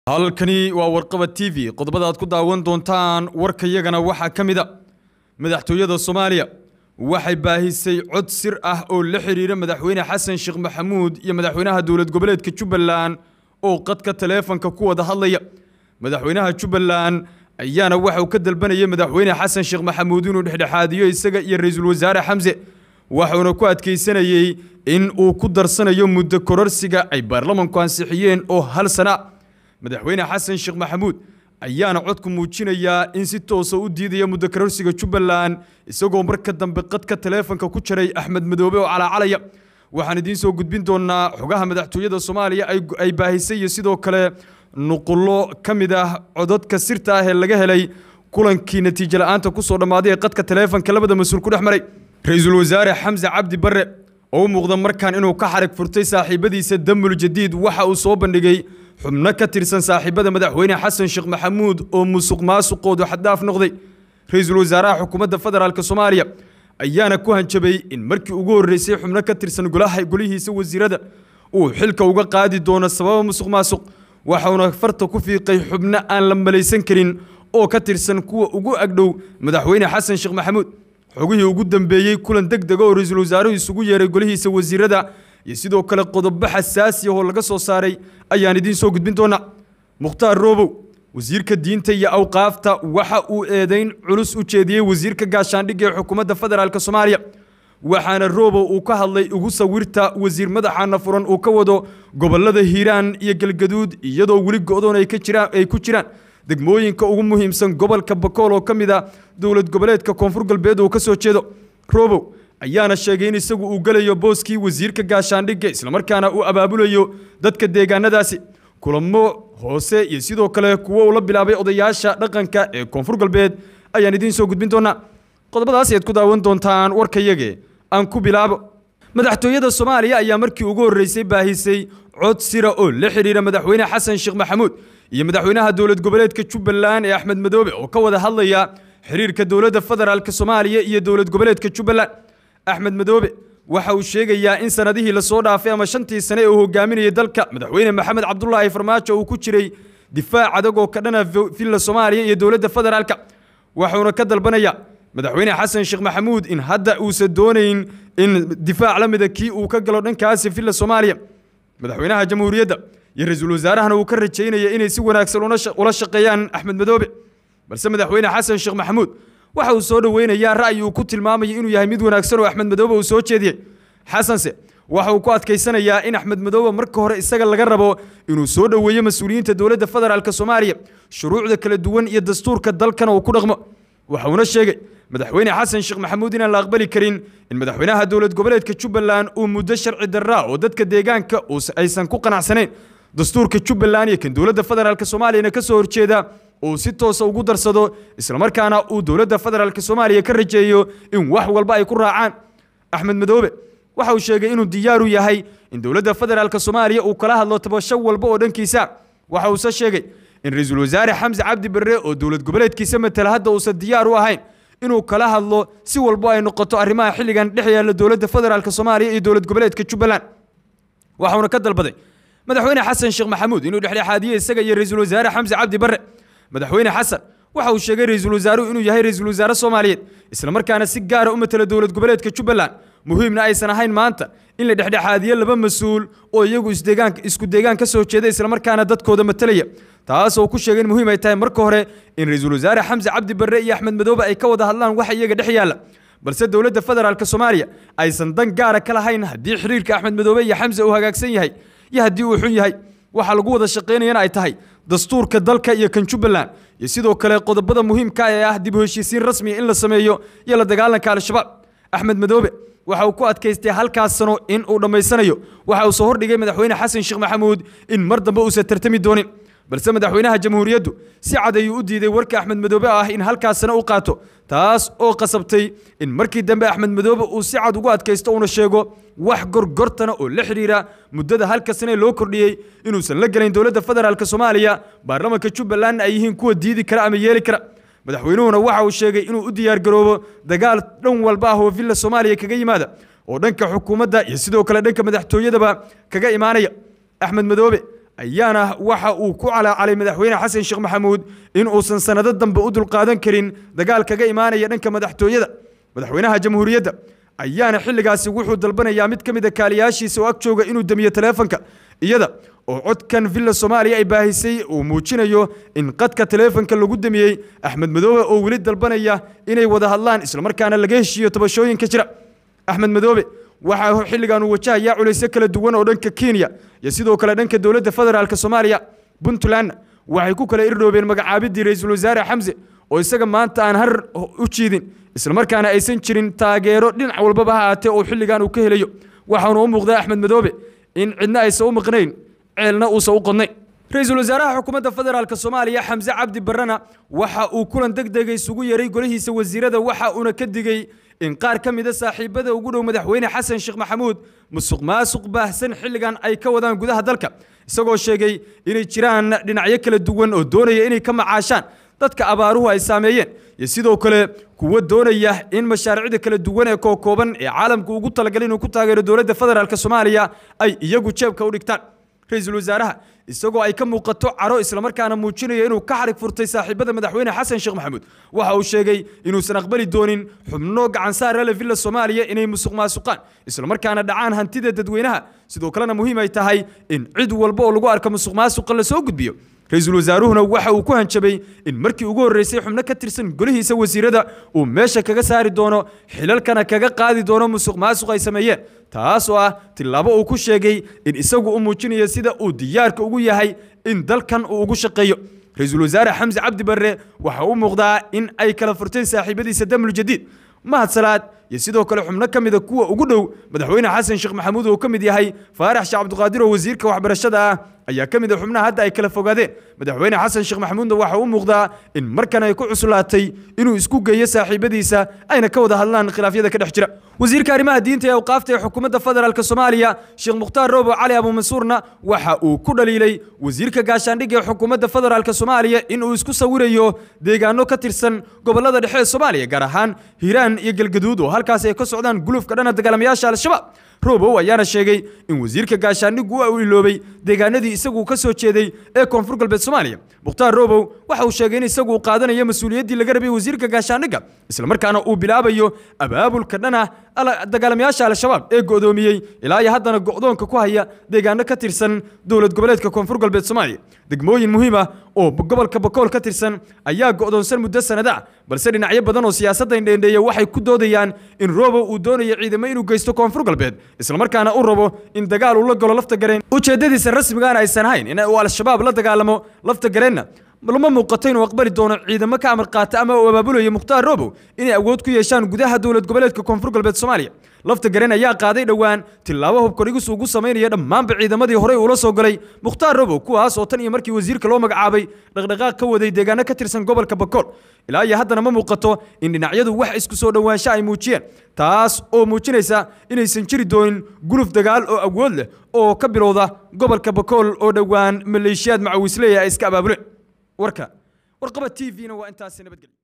halkani waa warqaba t v qodobada aad ku daawan doontaan warkayagana waxaa ka mid a madaxtooyada soomaaliya waxay baahisay cod sir ah oo la xidhiira madaxweyne xasan sheekh maxamuud iyo madaxweynaha dowlad goboleedka jubbaland oo qadka taleefanka ku wada hadlaya madaxweynaha jubbaland ayaana waxauu ka dalbanayay madaxweyne xasan sheekh maxamuud inuu dhexdhexaadiyo isaga iyo ra-iisul wasaare xamse waxuuna ku adkaysanayey in uu ku darsanayo muddo kororsiga ay baarlamanku ansixiyeen oo hal sana madaxweyne xasan sheekh maxamuud ayaana codku muujinayaa in si toosa u diidaya muddo kororsiga jubbaland isagoo marka dambe qadka taleefanka ku jiray axmed madoobe oo calaacalaya waxaan idiin soo gudbin doonaa xogaha madaxtooyada soomaaliya ay baahisay iyo sidoo kale nuqullo ka mid ah codadka sirta ah ee laga helay kulankii natiijo la-aanta kusoo dhammaaday ee qadka taleefanka labada mas-uul ku dhex maray ra-iisul wasaare xamse cabdi barre oo u muuqda markan inuu ka xarig furtay saaxiibadiisa damul jadiid waxa uu soo bandhigay xubno ka tirsan saaxiibada madaxweyne xasan sheekh maxamuud oo musuq maasuqoodu xaddaaf noqday ra-iisul wasaaraha xukuumadda federaalk soomaaliya ayaana ku hanjabay in markii ugu horreysay xubno ka tirsan golaha golihiisa wasiirada uu xilka uga qaadi doono sababa musuq maasuq waxauna farta ku fiiqay xubno aan la malaysan karin oo ka tirsan kuwa ugu agdhow madaxweyne xasan sheekh maxamuud xogihii ugu dambeeyey kulan deg dega oo ra-iisul wasaaruhu isugu yeeray golihiisa wasiirada iyo sidoo kale qodobo xasaasi ah oo laga soo saaray ayaan idiin soo gudbin doonaa mukhtaar roobow wasiirka diinta iyo awqaafta waxa uu eedayn culus u jeediyey wasiirka gaashaandhigga ee xukuumadda federaalk soomaaliya waxaana roobow uu ka hadlay ugu sawirta wasiir madaxaana furan uu ka wado gobolada hiiraan iyo galgaduud iyadoo weli go-doon ay ku jiraan degmooyinka ugu muhiimsan gobolka bakool oo ka mid a dowlad goboleedka koonfur galbeed uu ka soo jeedo roobow ayaana sheegay in isagu uu gelayo booskii wasiirka gaashaandhigga islamarkaana uu abaabulayo dadka deegaanadaasi kulamo hoose iyo sidoo kale kuwo uu la bilaabay odayaasha dhaqanka ee koonfur galbeed ayaan idiin soo gudbin doonaa qodobadaas ayaad ku daawan doontaan warkayage aan ku bilaabo madaxtooyada soomaaliya ayaa markii ugu horreysay baahisay cod sira oo la xidhiira madaxweyne xasan sheekh maxamuud iyo madaxweynaha dowlad goboleedka jubbaland ee axmed madoobe oo ka wada hadlaya xiriirka dowladda federaalk soomaaliya iyo dowlad goboleedka jubbaland axmed madoobe waxa uu sheegayaa in sanadihii lasoo dhaafay ama shantii sane ee uu hogaaminayay dalka madaxweyne maxamed cabdulaahi farmaajo uu ku jiray difaac adag oo ka dhana villa soomaaliya iyo dowladda federaalk waxuuna ka dalbanaya madaxweyne xasan sheekh maxamuud in hadda uusan doonayn in difaac la mida kii uu ka galo dhankaasi villa soomaaliya madaxweynaha jamhuuriyadda iyo ra-iisul wasaarahana uu ka rajaynaya inay si wanaagsan ula shaqeeyaan axmed madoobe balse madaxweyne xasan sheekh maxamuud waxa uu soo dhoweynayaa ra'yi uu ku tilmaamaya inuu yahay mid wanaagsan oo axmed madoobe uu soo jeediyey xasanse waxa uu ku adkaysanayaa in axmed madoobe marka hore isaga laga rabo inuu soo dhoweeyo mas-uuliyiinta dowladda federaalk soomaaliya shuruucda kala duwan iyo dastuurka dalkana uu ku dhaqmo waxauna sheegay madaxweyne xasan sheekh maxamuud inaan la aqbali karin in madaxweynaha dowlad goboleedka jubbaland uu muddo sharci darraa oo dadka deegaanka aysan ku qanacsanayn dastuurka jubbaland iyo kan dowladda federaalk soomaaliyana ka soo horjeeda uu si toosa ugu darsado islamarkaana uu dowladda federaalk soomaaliya ka rajeeyo in wax walba ay ku raacaan axmed madoobe waxa uu sheegay inuu diyaaru yahay in dowladda federaalk soomaaliya uu kala hadlo tabasho walba oo dhankiisa waxa uuse sheegay in ra-iisul wasaare xamse cabdi barre oo dowlad goboleedkiisa matala hadda uusan diyaar u ahayn inuu kala hadlo si walbo ay noqoto arrimaha xilligan dhex yaalla dowladda federaalk soomaaliya iyo dowlad goboleedka jubbaland waxauna ka dalbaday madaxweyne xasan sheekh maxamuud inuu dhexdhexaadiyo isaga iyo ra-iisul wasaare xamse cabdi barre madaxweyne xasan waxa uu sheegay ra-iisul wasaaruhu inuu yahay ra-iisul wasaare soomaaliyeed islamarkaana si gaara u matala dowlad goboleedka jubbaland muhiimna aysan ahayn maanta in la dhexdhexaadiyo laba mas-uul oo iyagu isku deegaan ka soo jeeda islamarkaana dadkooda matalaya taas oo ku sheegay in muhiim ay tahay marka hore in ra-iisul wasaare xamse cabdi barre iyo axmed madoobe ay ka wada hadlaan waxa iyaga dhex yaalla balse dowladda federaalk soomaaliya aysan dan gaara ka lahayn haddii xiriirka axmed madoobe iyo xamse uu hagaagsan yahay iyo haddii uu xun yahay waxaa lagu wada shaqaynayana ay tahay dastuurka dalka iyo kan jubbaland iyo sidoo kale qodobada muhiimka ee ah dib u heshiisiin rasmiya in la sameeyo iyo la dagaalanka al-shabaab axmed madoobe waxa uu ku adkaystay halkaas sano in uu dhammaysanayo waxa uu soo hordhigay madaxweyne xasan sheekh maxamuud in mar dambe uusan tartami doonin balse madaxweynaha jamhuuriyaddu si cad ayuu u diiday warka axmed madoobe ah in halkaas sano u qaato taas oo qasabtay in markii dambe axmed madoobe uu si cad ugu adkaysto uuna sheego wax gorgortana oo la xidhiira muddada halka sane loo kordhiyey inuusan la gelayn dowladda federaalk soomaaliya baarlamanka jubbalandna ay yihiin kuwa diidi kara ama yeeli kara madaxweynuhuna waxa uu sheegay inuu u diyaargaroobo dagaal dhan walba ah oo villa soomaaliya kaga yimaada oo dhanka xukuumadda iyo sidoo kale dhanka madaxtooyadaba kaga imaanaya axmed madoobe ayaana waxa uu ku calaacalay madaxweyne xasan sheekh maxamuud in uusan sanado dambe u dulqaadan karin dagaal kaga imaanaya dhanka madaxtooyada madaxweynaha jamhuuriyadda ayaana xilligaasi wuxuu dalbanayaa mid ka mid a kaaliyaashiisa oo ag jooga inuu damiyo taleefanka iyada oo codkan villa soomaaliya ay baahisay uu muujinayo in qadka taleefanka lagu damiyey axmed madoobe oo weli dalbanaya inay wada hadlaan islamarkaana laga heshiiyo tabashooyinka jira axmed madoobe waxaa xilligan uu wajahayaa culaysyo kala duwan oo dhanka kenya iyo sidoo kale dhanka dowladda federaalk soomaaliya puntlandna waxay ku kala irdhoobeen magacaabidii ra-iisul wasaare xamse oo isaga maanta aan har u jiidin islamarkaana aysan jirin taageero dhinac walbaba ha aatee oo xilligan uu ka helayo waxaanu u muuqdaa axmed madoobe in cidna aysan u maqnayn ceelna uusan u qodnayn ra-iisul wasaaraha xukuumadda federaalk soomaaliya xamse cabdi barrena waxa uu kulan deg dega isugu yeray golihiisa wasiirada waxa uuna ka digey in qaar ka mida saaxiibada ugu dhow madaxweyne xasan sheekh maxamuud musuq maasuq baahsan xilligan ay ka wadaan gudaha dalka isagoo sheegay inay jiraan dhinacyo kala duwan oo doonaya inay ka macaashaan dadka abaaruhu ay saameeyeen iyo sidoo kale kuwa doonaya in mashaariicda kala duwan ee kookooban ee caalamku ugu talagalay inuu ku taageero dowladda federaalk soomaaliya ay iyagu jeebka u dhigtaan ra-iisul wasaaraha isagoo ay ka muuqato caro islamarkaana muujinaya inuu ka xarig furtay saaxiibada madaxweyne xasan sheekh maxamuud waxa uu sheegay inuusan aqbali doonin xubno gacansaara le villa soomaaliya inay musuq maasuqaan islamarkaana dhacaan hantida dadweynaha sidoo kalena muhiim ay tahay in cid walba oo lagu arko musuq maasuqa la soo gudbiyo ra-iisul wasaaruhuna waxa uu ku hanjabay in markii ugu horreysay xubno ka tirsan golihiisa wasiirada uu meesha kaga saari doono xilalkana kaga qaadi doono musuq maasuq ay sameeyeen taas oo ah tillaabo uu ku sheegay in isagu u muujinayo sida uu diyaarka ugu yahay in dalkan uu ugu shaqeeyo ra-iisul wasaare xamse cabdi barre waxa u muuqdaa in ay kala furteen saaxiibadiisa damul jadiid mahad salaad iyo sidoo kale xubno ka mida kuwa ugu dhow madaxweyne xasan sheekh maxamuud oo ka mid yahay faarax sheekh cabdiqaadir oo wasiirka waxbarashada ah ayaa ka mid a xubnaha hadda ay kala fogaadeen madaxweyne xasan sheekh maxamuudna waxa u muuqdaa in markan ay ku cuslaatay inuu isku geeyo saaxiibadiisa ayna ka wada hadlaan khilaafyada ka dhex jira wasiirka arrimaha diinta ee awqaafta ee xukuumadda federaalk soomaaliya sheekh mukhtaar roobo cali abuumansuurna waxa uu ku dhaliilay wasiirka gaashaandhigga ee xukuumadda federaalk soomaaliya in uu isku sawirayo deegaano ka tirsan gobollada dhexe ee soomaaliya gaar ahaan hiiraan iyo galgaduud oo halkaas ay ka socdaan gulufka dhana dagaalamayaasha al-shabaab robow ayaana sheegay in wasiirka gaashaandhiggu uu iloobay deegaanadii isagu ka soo jeeday ee koonfur galbeed soomaaliya mukhtaar robow waxa uu sheegay in isagu uu qaadanayo mas-uuliyaddii laga rabay wasiirka gaashaandhigga islamarkaana uu bilaabayo abaabulka dhana dagaalamayaasha al-shabaab ee go'doomiyey ilaa iyo haddana go'doonka ku haya deegaano ka tirsan dowlad goboleedka koonfur galbeed soomaaliya degmooyin muhiim ah oo gobolka bakool ka tirsan ayaa go'doonsan muddo sanada ah balse dhinacyo badan oo siyaasadda indheendheeya waxay ku doodayaan in robow uu doonayo ciidamo inuu geysto koonfur galbeed islamarkaana u rabo in dagaal uu la galo lafta gareen ujeeddadiisa rasmigaana aysan ahayn in uu al-shabaab la dagaalamo lafta gareenna lama muuqato inuu aqbali doono ciidamo ka amar qaata ama uu abaabulayo mukhtaar robow inay awood ku yeeshaan gudaha dowlad goboleedka koonfur galbeed soomaaliya lafta gareen ayaa qaaday dhowaan tillaabo hubkadhigis ugu samaynaya dhammaanba ciidamadii horey uula soo galay mukhtaar robow kuwaas oo tan iyo markii wasiirka loo magacaabay dhaqdhaqaaq ka waday deegaano ka tirsan gobolka bakool ilaa iyo haddana ma muuqato in dhinacyadu wax isku soo dhowaansho ay muujiyeen taas oo muujinaysa inaysan jiri doonin guluf dagaal oo awood leh oo ka bilowda gobolka bakool oo dhowaan maleeshiyaad macawisleeya ay iska abaabuleen warka warqaba t v-na waa intaasi nabadgelyo